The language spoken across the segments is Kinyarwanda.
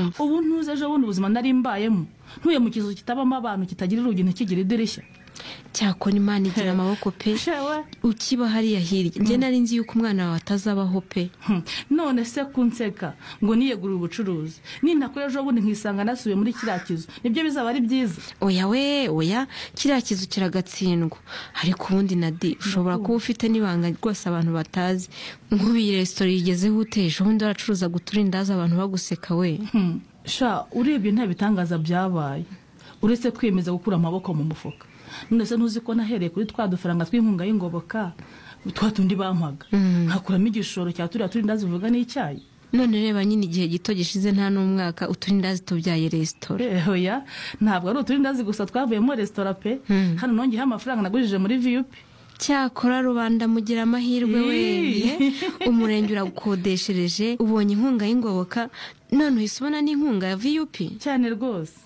ubu ntuze ejo bundi ubuzima nari mbayemo ntuye mu kizu kitabamo abantu kitagira urugi ntikigira idirishya cyakora imana igira amaboko pe shewe ukiba hariya hirya njye nari nzi yuko umwana wawe atazabaho pe Hmm. none se kunseka ngo niyegure ubucuruzi nintakora ejo bundi nkisanga nasubiye muri kiriya kizu nibyo bizaba ari byiza oya we oya kiriya kizu kiragatsindwa ariko ubundi nadi ushobora kuba ufite n'ibanga rwose abantu batazi nk'ubu iyi resitora yigezeho uteje ubundi waracuruzaga uturindazi abantu baguseka we Hmm. sha urebye nta bitangaza byabaye uretse kwiyemeza gukura amaboko mu mufuka none se ntuzi ko nahereye kuri twa dufaranga tw'inkunga y'ingoboka twa tundi bampaga nkakuramo igishoro cya turiya turindazi uvuga n'icyayi none reba nyine igihe gito gishize nta n'umwaka uturindazi tubyaye resitora Eh, oya ntabwo ari uturindazi gusa twavuyemo resitora pe hano nongeyeho amafaranga nagujije muri viyupi cyakora rubanda mugira amahirwe we Ii. umurenge uragukodeshereje ubonye inkunga y'ingoboka none uhise ubona n'inkunga ya viyupi cyane rwose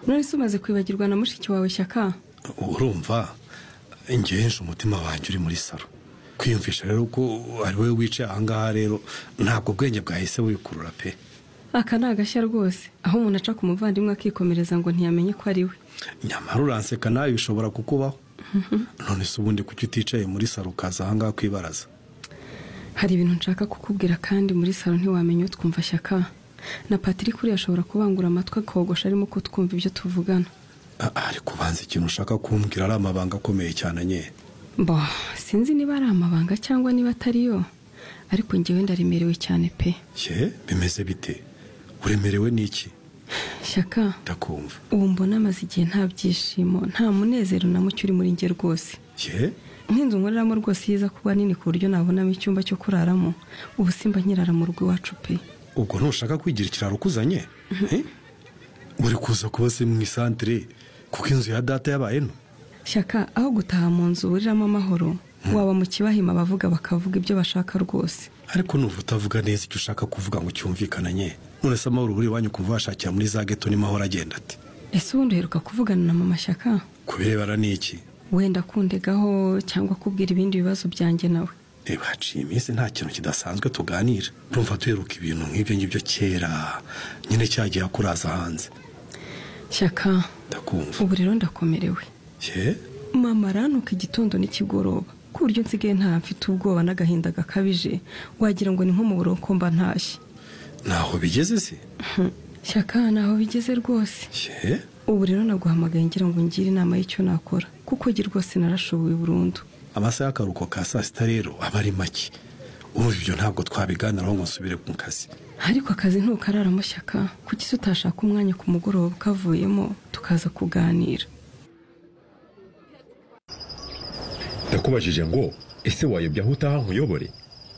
nonese umaze kwibagirwa na mushiki wawe shyaka urumva njye henshi umutima wanjye uri muri saro kwiyumvisha rero ko ari wowe wicaye ahangaha rero ntabwo ubwenge bwahise wikurura pe aka ni agashya rwose aho umuntu aca ku muvandimwe akikomereza ngo ntiyamenye ko ari we nyamara uranseka nawe bishobora kukubaho none se ubundi kuki uticaye muri saro ukaza ahangaha kwibaraza hari ibintu nshaka kukubwira kandi muri salo ntiwamenya utwumva shyaka na patrick uriya ashobora kubangura amatwi akogosha arimo ko twumva ibyo tuvugana A- ariko ubanza ikintu ushaka kumbwira ari amabanga akomeye cyane nye bo sinzi niba ari amabanga cyangwa niba atari yo ariko ngewe ndaremerewe cyane pe ye bimeze bite uremerewe n'iki shyaka ndakumva ubu mbona amaze igihe nta byishimo nta munezero na muke uri muri nge rwose ye nk'inzu nkoreramo rwose yiza kuba nini ku buryo nabonamo icyumba cyo kuraramo ubu simba nkirara mu rugo iwacu pe ubwo ntushaka kwigira ikiraro ukuzanye Eh? uri kuza kuba se mu isantire kuko inzu ya data yabaye nto shyaka aho gutaha mu nzu buriramo amahoro waba mu kibahima abavuga bakavuga ibyo bashaka rwose ariko numva utavuga neza icyo ushaka kuvuga ngo cyumvikananye none se amahoro uri iwanyu kumva washakira muri za geto nimahoro agenda ati ese ubundi uheruka kuvugana na mama shyaka kubirebana n'iki wenda kundegaho cyangwa kubwira ibindi bibazo byanjye nawe reba haciye iminsi nta kintu kidasanzwe tuganira urumva duheruka ibintu nk'ibyo ngibyo kera nyine cyagiye akuraza hanze shyaka ndakumva ubu rero ndakomerewe ye mama arantuka igitondo n'ikigoroba ku buryo nsigaye nta mfite ubwoba n'agahinda gakabije wagira ngo ni nko mu buroko mba ntashye ntaho bigeze se Hmm. shyaka ntaho bigeze rwose ye ubu rero naguhamagaye ngira ngo ngire inama y'icyo nakora kuko njye rwose narashoboye burundu amasaha y'akaruhuko ka saa sita rero aba ari make urumva ibyo ntabwo twabiganiraho ngo nsubire mu kazi ariko akazi ntukararamo shyaka kuki se utashaka umwanya ku mugoroba ukavuyemo tukaza kuganira ndakubajije ngo ese wayobya aho utaha nkuyobore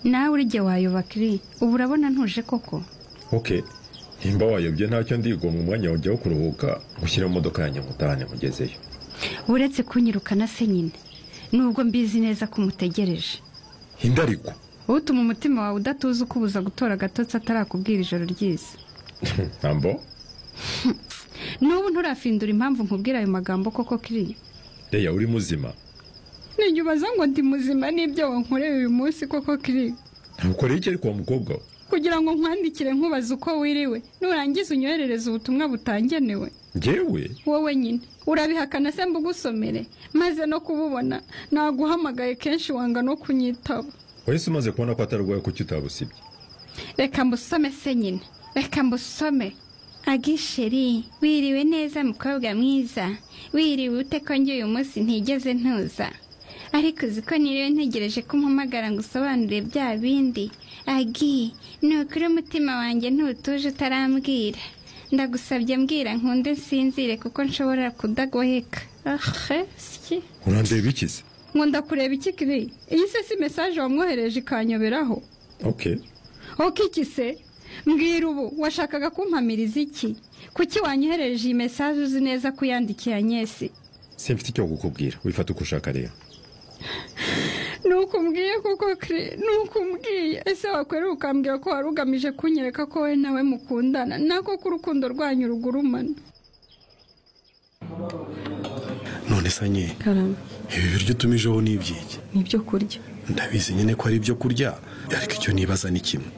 nawe uriya wayoba kiri ubu urabona ntuje koko oke nimba wayobye ntacyo ndigomwa umwanya wawe ujyaho kuruhuka gushyira mu modoka yanjye nkutahane mugezeyo uretse kunyirukana se nyine nubwo mbizi neza ko umutegereje indariko utuma umutima wawe udatuza ukubuza gutora agatotsi atarakubwira ijoro ryiza ntambo n'ubu nturafindura impamvu nkubwira ayo magambo koko kiri reya uri muzima ntinyubaza ngo ndi muzima n'ibyo wankoreye uyu munsi koko kiri ntukoreye iki ariko wa mukobwa we kugira ngo nkwandikire nkubaza uko wiriwe nurangiza unyoherereze ubutumwa butangenewe njyewe wowe nyine urabihakana se mbugusomere maze no kububona naguhamagaye kenshi wanga no kunyitaba wese umaze kubona ko atarwaye kuki utabusibye reka mbusome se nyine reka mbusome agisheri wiriwe neza mukobwa mwiza wiriwe ute ko njye uyu munsi ntigeze ntuza ariko uzi ko niriwe ntegereje ko umpamagara ngo usobanure bya bindi agi ni ukuri umutima wanjye ntutuje utarambwira ndagusabye mbwira nkunde nsinzire kuko nshobora kudagoheka ahe siki urandeba ikize nkunda kureba iki kiri iyi se si mesaje wamwohereje ikanyoberaho oke Oke iki se mbwira ubu washakaga kumpamiriza iki kuki wanyohereje iyi mesaje uzi neza ko uyandikiye anyesi simfite icyo kukubwira wifata uko ushaka rero nuko umbwiye kuko kiri nuko umbwiye ese wakwera ukambwira ko wari ugamije kunyereka ko wowe nawe mukundana nako ko urukundo rwanyu rugurumana none se nye karame ibi biryo utumijeho ni iby'iki ni ibyo kurya ndabizi nyine ko ari ibyo kurya ariko icyo nibaza ni kimwe